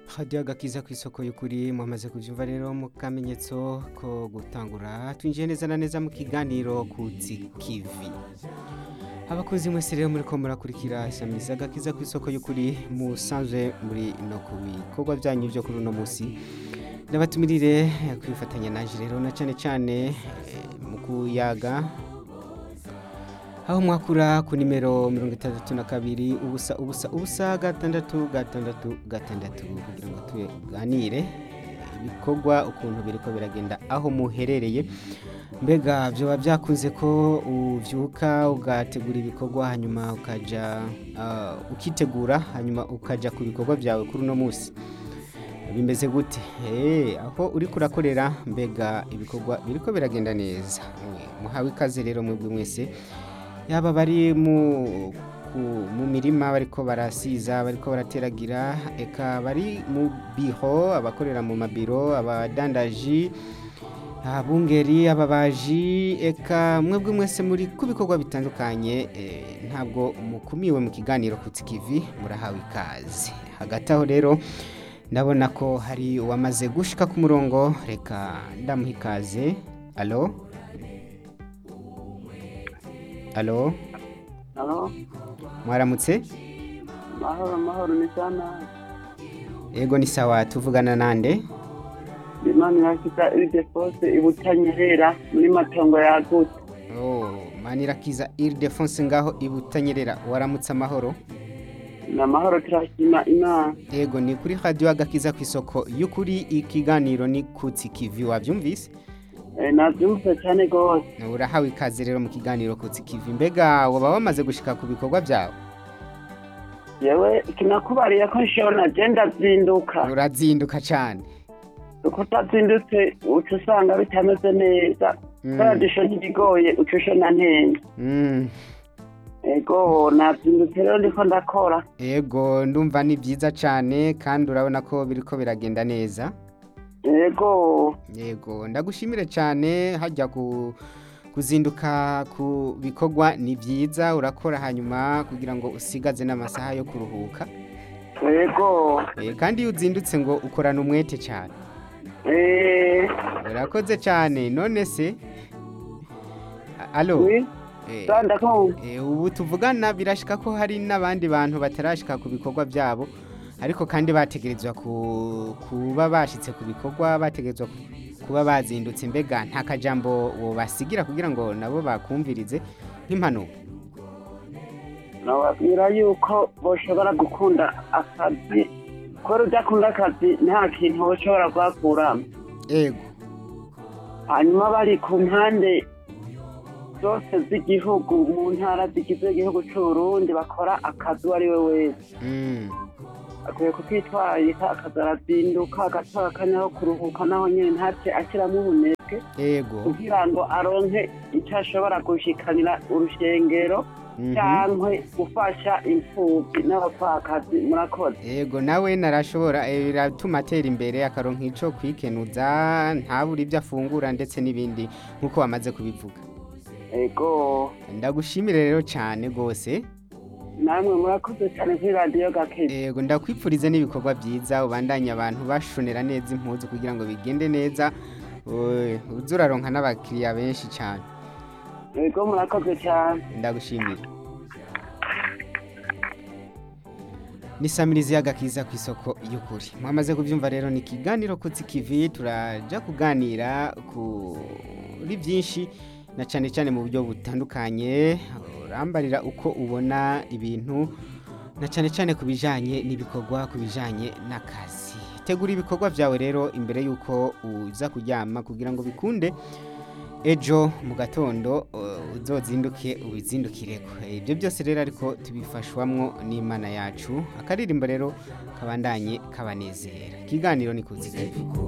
hadiyo agakiza ku isoko y'ukuri mwamaze kubyumva rero mu kamenyetso ko gutangura twinjiye neza na neza mu kiganiro ku kivi abakozi mwese rero muri ko murakurikira isamiza agakiza ku isoko y'ukuri musanzwe muri no ku bikorwa byanyu byo kuri uno munsi n'abatumirire kwifatanya naje rero na cyane cyane mu kuyaga aho mwakura ku nimero mirongo itandatu na kabiri ubusa ubusa ubusa gatandatu gatandatu gatandatu kugira ngo tuganire ibikorwa ukuntu biriko biragenda aho muherereye mbega byaba byakunze ko ubyuka ugategura ibikorwa hanyuma ukajya ukitegura hanyuma ukajya ku bikorwa byawe kuri uno munsi bimeze gute aho uri kurakorera mbega ibikorwa biriko biragenda neza muhawe ikaze rero mwebwe mwese yaba bari mu mirima bariko barasiza bariko barateragira eka bari mu biho abakorera mu mabiro abadandaji abungeri ababaji eka mwebwe mwese muri ku bikorwa bitandukanye ntabwo mukumiwe mu kiganiro ku kivi murahawe ikaze hagati aho rero ndabona ko hari uwamaze gushika ku murongo reka ndamuha ikaze alo alo Halo, mwaramutse mahoro mahoro ni sana. ego ni sawa tuvugana nande Imana irakita ide fose ibutanyerera muri matongo yagutse. oh manirakiza iridefonse ngaho ibutanyerera waramutse amahoro Na mahoro turashima Imana. ego ni kuri radiyo agakiza ku isoko y'ukuri ikiganiro ni kutsi kivi wabyumvise Eh, navyumvise cyane gose. urahawe ikaze rero mu kiganiro kutsi kivi mbega waba wamaze gushika ku bikorwa byawe Yewe kinakubariye ko nshobora je ndazinduka. urazinduka cyane Uko utazindutse uca usanga bitameze neza. Mm. Kubera dusho ntibigoye uca ushona ntenga. Mm. Ego nazindutse rero ndiko ndakora. ego ndumva ni byiza cyane kandi urabona ko biriko biragenda neza Ego yego ndagushimire cyane hajya ku kuzinduka ku bikorwa ni byiza urakora hanyuma kugira ngo usigaze n'amasaha yo kuruhuka ego Eh, kandi iyo uzindutse ngo ukorana umwete cyane eh urakoze cyane none se A- alo oui Eh, ndakunda. eh, ubu tuvugana birashika ko hari n'abandi bantu batarashika ku bikorwa byabo ariko kandi bategerezwa ku- kuba bashitse ku bikorwa bategerezwa ku- kuba bazindutse mbega nta kajambo wobasigira kugira ngo nabo bakumvirize nk'impanuro nababwira yuko boshobora gukunda akazi kubera udakunda akazi nta kintu boshobora kuhakuramo ego hanyuma bari ku mpande zose z'igihugu mu ntara zigize igihugu c'uburundi bakora akazi uwo ari we wese Mm, akwiye kukitwararika akazi arazinduka agatora akanya ko kuruhuka naho nyene ntace ashiramo ubunebwe ego kugira ngo aronke ico ashobora gushikanira urushengero mhm. cyangwa gufasha imfubyi n'abapfakazi murakoze ego nawe narashobora eh, biratuma atera imbere akaronka ico kwikenuza ntabura ibyo afungura ndetse n'ibindi nk'uko wamaze kubivuga ego ndagushimire rero cyane rwose namwe murakoze cyane kuri radiyo gakezi Ego ndakwipfurize n'ibikorwa byiza ubandanye abantu bashonera neza impuzu kugira ngo bigende neza Oe, uze uraronka n'abakiriya benshi cyane ego murakoze cyane ndagushimira ni samirizi y'agakiza ku isoko y'ukuri mwamaze kubyumva rero ni ikiganiro kutsi kivi turajya kuganira kuri byinshi na cyane cyane mu buryo butandukanye urambarira uko ubona ibintu na cyane cyane ku bijyanye n'ibikorwa ku bijyanye n'akazi tegura ibikorwa byawe rero imbere y'uko uza kuryama kugira ngo bikunde ejo mu gatondo uh, uzozinduke ubizindukireko ibyo byose rero ariko tubifashwamwo n'imana yacu akaririmbo rero kabandanye kabanezera ikiganiro ni kuziga